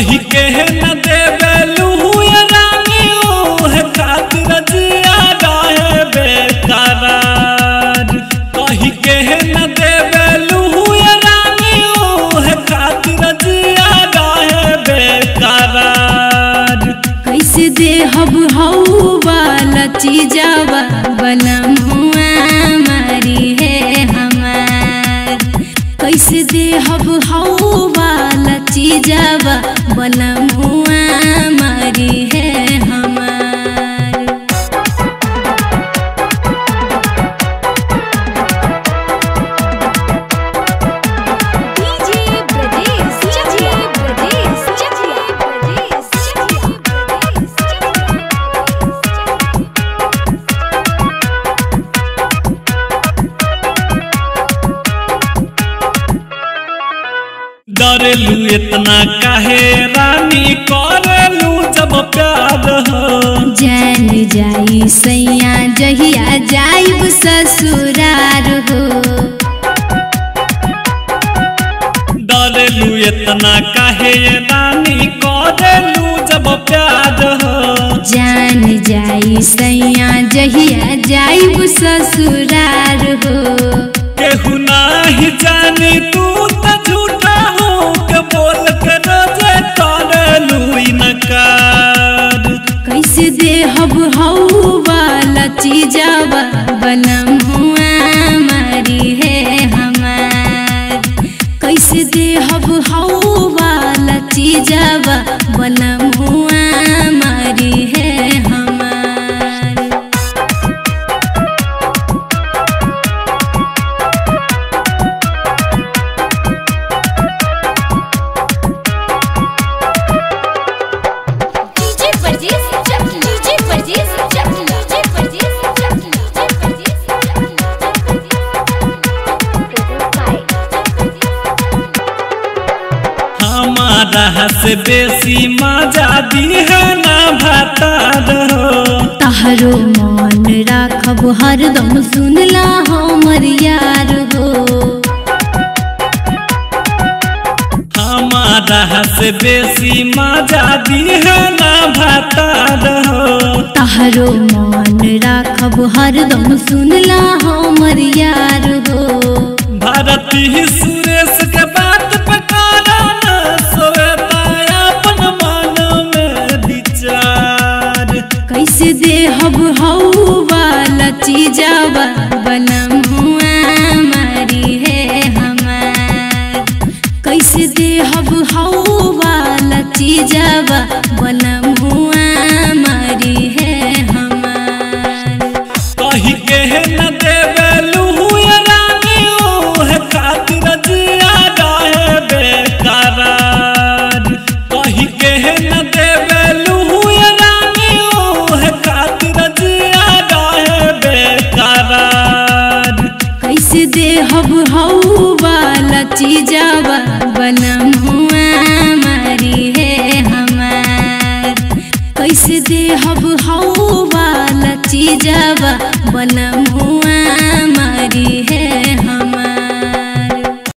कही के न देवेलू ये रानी ओहे खातिर जिया रहे बेकरार कही के न देवेलू ये रानी ओहे खातिर जिया रहे बेकरार कैसे देहब हऊ वाला चीजावा बनमुआ मारी है हमार कैसे देहब हऊ वाला चीजावा बनमुआ मारी है हमार डीजे ब्रजेश चकिया ब्रजेश चकिया ब्रजेश चकिया ब्रजेश डरेलू इतना काहे रानी करेलू जब प्यार हो जान जाई सैया जहिया जाइब ससुरार हो डरेलू इतना काहे रानी करेलू जब प्यार हो जान जाई सैया जहिया जाइब ससुरार हो केहू नाही जानी तू त झूठा हो के बोल के रोजे करेलू इनकार कैसे देहब हऊ वाला चीजावा बनमुआ मारी है हमार कैसे देहब हऊ वाला चीजावा बनमुआ मारी है हमार DJ Brajesh Chakia DJ Brajesh Chakia DJ Brajesh Chakia DJ Brajesh हमारा से बेसी मजा दी है ना भातार हो तहरो मन राखब हरदम सुनला हमर यार हो हमारा से बेसी मजा दी है ना भातार हो तहरो मन राखब हरदम सुनला हमर यार हो भारती सुरेश के बात पे कारण सोता अपन मन में विचार कैसे देहब हऊ वाला चीजावा बनमुआ मारी है हमार कैसे देहब हऊ वाला चीजावा बनमुआ मारी है हमार कही के न देवेलू ये रानी ओहे खातिर जिया रहे बेकरार कही के न देवेलू ये रानी ओहे खातिर जिया रहे बेकरार कैसे देहब हऊ वाला चीजावा बनमुआ मारी है हमार कैसे देहब हऊ वाला चीजावा बनमुआ